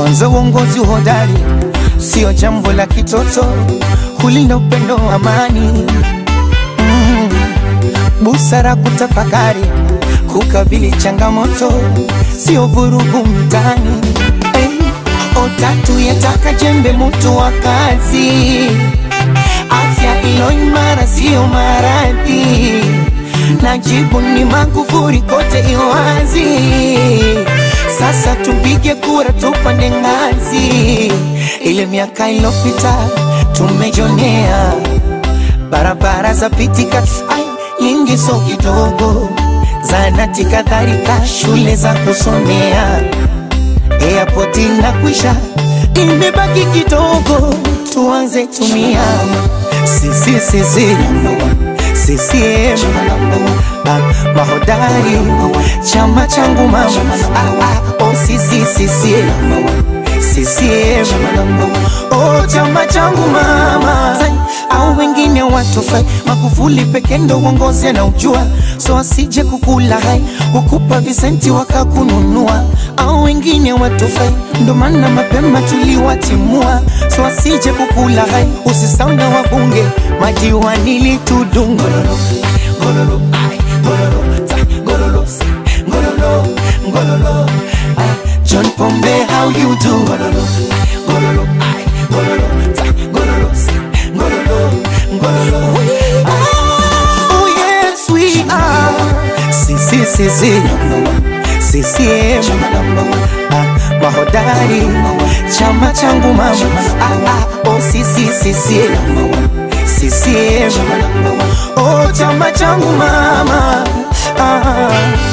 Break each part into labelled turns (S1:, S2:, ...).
S1: kwanza uongozi hodari sio jambo la kitoto, kulinda upendo, amani, mm, busara, kutafakari, kukabili changamoto, sio vurugu mtaani. Hey, otatu yataka jembe, mutu wa kazi, afya ilo imara, sio maradhi, na jibu ni Magufuli, kote iwazi. Sasa tupige kura, tupande ngazi. Ile miaka ilopita tumejonea, barabara za pitika, ai nyingi so kidogo, zanati kadhalika, shule za kusomea, airport inakwisha, imebaki kidogo, tuanze tumia sisi sisi CCM ah, mahodari chama changu mama ah, ah, oh, sisi CCM CCM oh, chama changu mama au wengine watofai Magufuli peke ndo uongozi na ujua, so asije kukula hai kukupa visenti wakakununua, au wengine watofai, ndo maana mapema tuliwatimua, so asije kukula hai. Usisahau na wabunge madiwani litudunga Ngololo, ai, ngololo, ta, ngololo, si, ngololo, ngololo, ai. John Pombe, how you do? Ngololo, ngololo, ai, ngololo, ta, ngololo, si, ngololo, ngololo, ai. Oh yes, we are. Si, si, si, si. CCM ah, mahodari chama changu mama ah, ah, oh, si, si, si, si. CCM oh, chama changu mama ah.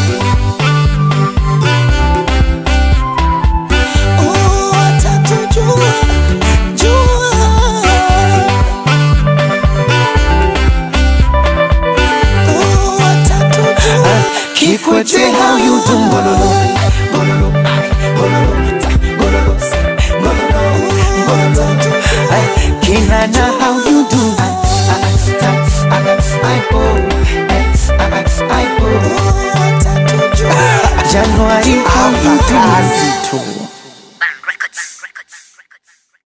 S1: Oh, watatujua, jua. Oh, watatujua. Kikwete how you do ngololo ngololo ai ngololo ta ngololo si ngololo ngololo ai kina